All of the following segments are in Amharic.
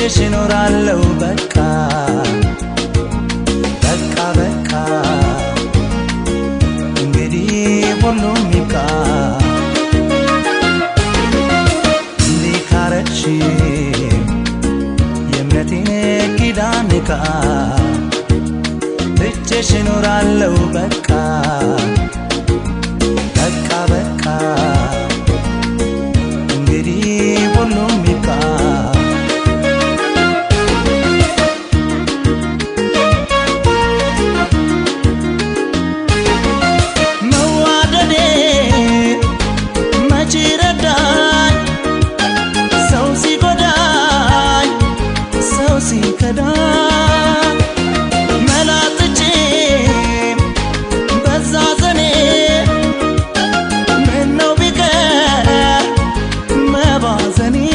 ትቼሽ እኖራለሁ በቃ በቃ በቃ እንግዲህ ሁሉም ይብቃ እንዲህ ካረግሽ የእምነቴን ኪዳን ንቃ ትቼሽ እኖራለሁ በቃ በቃ በቃ እንግዲህ ሁሉም ይብቃ መዋደዴ መቼ ረዳኝ ሰው ሲጎዳኝ ሰው ሲከዳኝ መላጥቼ በዛ ዘኔ ምነው ቢቀር መባዘኔ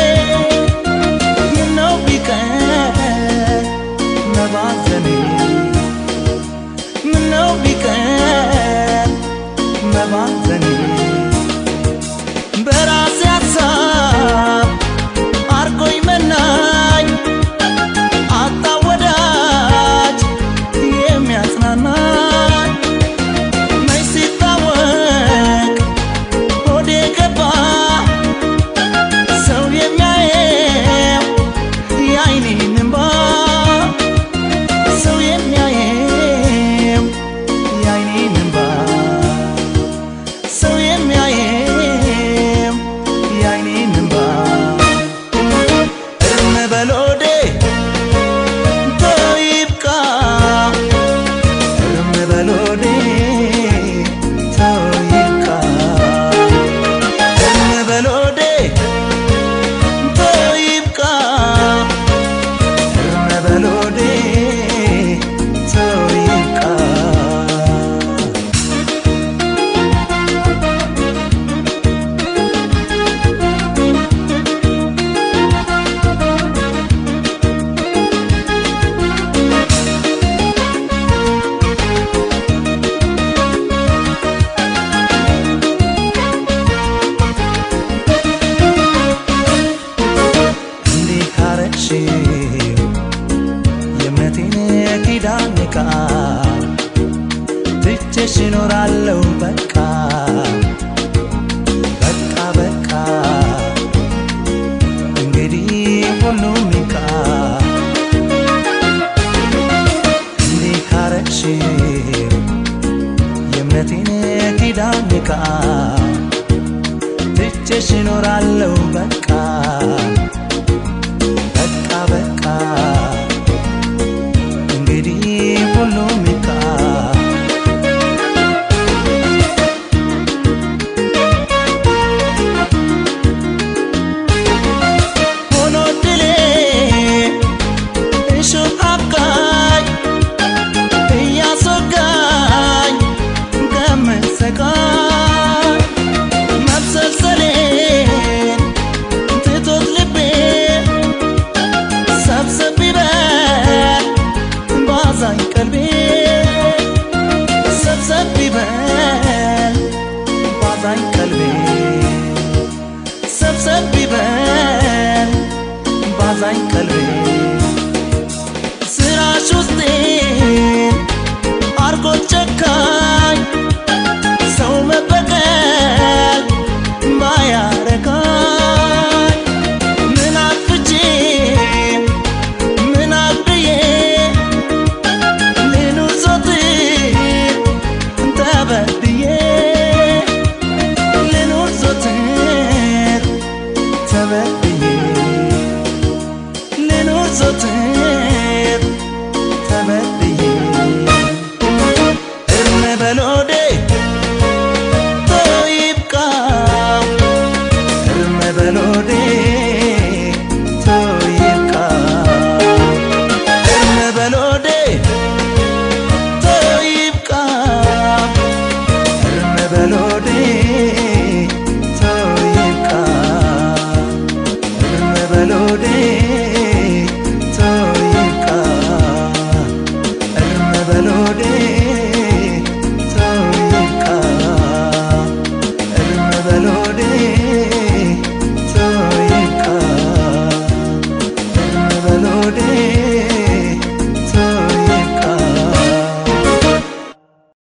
ምነው ቢቀር መባዘኔ ምነው ቢቀር መባዘኔ በራሴ ሀሳብ አርጎኝ መናኝ አጣ ወዳጅ የሚያጽናናኝ መች ሲታወቅ ሆዴ ገባ ሰው የሚያየው የአይኔን እንባ ሰው የሚያየው የአይኔን እንባ ሰው የሚያየው የአይኔን እንባ እርም በሎዴ ተው ይብቃ እርም በሎዴ ተው ይብቃ እርም በሎዴ ተው ይብቃ እርም በሎዴ ተው ይብቃ እንዲህ ካረግሽ የእምነቴን ኪዳን ንቃ ትቼሽ እኖራለሁ በቃ በቃ በቃ እንግዲህ ሁሉም ይብቃ እንዲህ ካረግሽ የእምነቴን ኪዳን ንቃ ትቼሽ እኖራለሁ በቃ በቃ በቃ እንግዲህ ሁሉም ይብቃ ሆኖ ድሌ እሾህ አብቃኝ እያስወጋኝ ከምሰቃይ መብሰልሰሌን ትቶት ልቤ ሰብሰብ ይበል ባዛኝ ቀልቤ ሰብሰብ ይበል ባዛኝ ቀልቤ ሰብሰብ ይበል ባዛኝ ቀልቤ ስራሽ ውስጤን አርጎ ጨካኝ ሰው መበቀል ባያረካኝ ምን አጥፍቼ ምን አብዬ ልኑር ዞትር ተበድዬ ልኑር ዞትር ተበድዬ ልኑር ዞትር ተበድዬ እርም በሎዴ ተው ይብቃ እርም በሎዴ ተው ይብቃ እርም በሎዴ ተው ይብቃ እርም በሎዴ